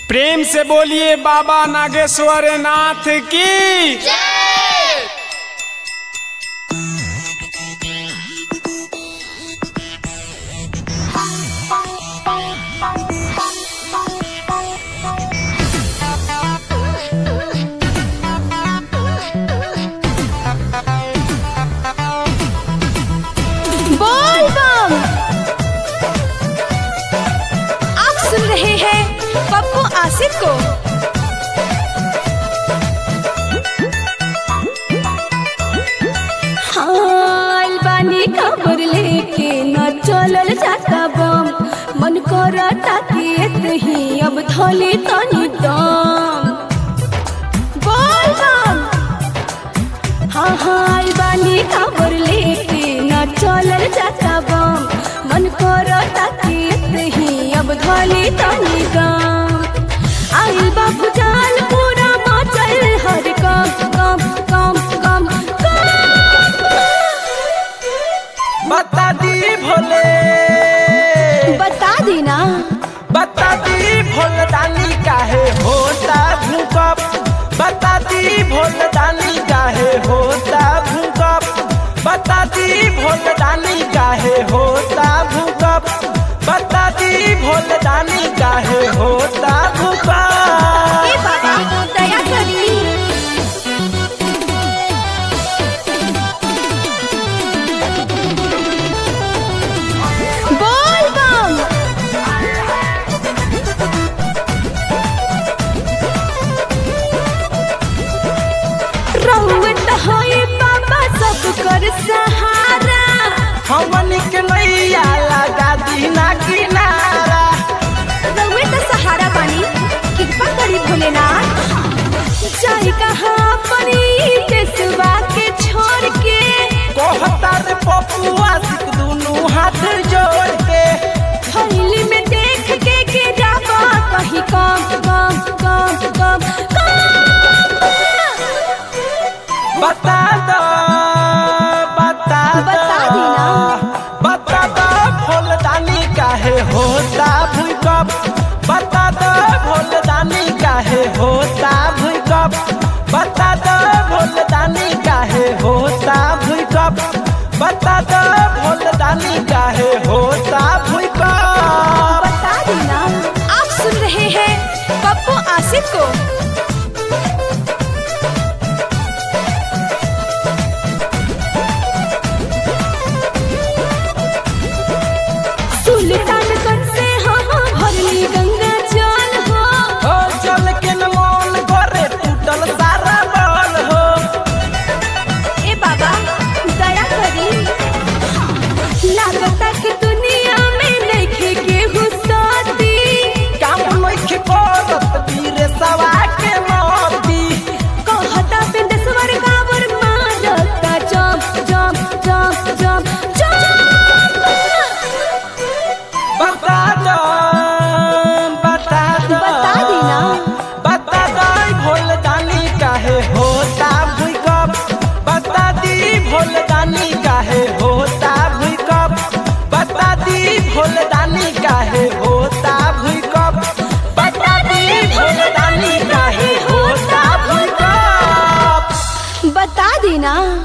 प्रेम से बोलिए बाबा नागेश्वर नाथ की बोल बम आप सुन रहे हैं पप्पू आसिफ को हाँ अलबानी खबर लेके न चलल जाता बम मन करता कि ही अब थोली तनी दम बोल बम हाँ हाँ बानी खबर लेके न चलल जाता बम मन करता कि ही अब धली तनी गम आइल बाबू जाल पूरा मचल हर कम कम कम कम कम बता दी भोले बता दी ना बता दी भोलदानी काहे होता भूकंप बता दी भोलदानी काहे होता भूकंप बता दी भोलदानी काहे होता भूकंप बता दी भोलदानी काहे होता ए भूकंप बाबा दया करी बोल बम रहुत होई बाबा सब कर सहारा हमन के नैया लगा दी ना किनारा रहुत सहारा पानी कृपा करी भोलेनाथ जाई कहाँ परी देशवा के छोड़ के कहता रे पपुआ सिक दुनू हाथ जोड़ के थैली में देख के गिरावा कहीं कम कम कम कम कम बता दो बता दो बता दी ना। बता दो फूलदानी काहे होता भूकंप बता दो फूलदानी काहे होता भूकंप बता दो फूलदानी काहे होता भूकंप बता दो फूलदानी काहे होता भूकंप बता दी ना आप सुन रहे हैं पप्पू आसिफ को सुल्तानगंज से हम भरली गंगा जल हो हो चल के न मन करे टूटल सारा बल हो ए बाबा दया करी लागता कि दुनिया में नइखे केहू साथी काम नइखे करत वीर सवा के मोती कहता बिंदेश्वर कावर मारता जम जम जम जम जम बता दो बता दो बता दी ना। बता दो भोलदानी काहे होता भूकंप बता दी भोलदानी काहे होता भूकंप बता दी भोलदानी काहे होता भूकंप बता दी भोलदानी काहे होता भूकंप बता दी ना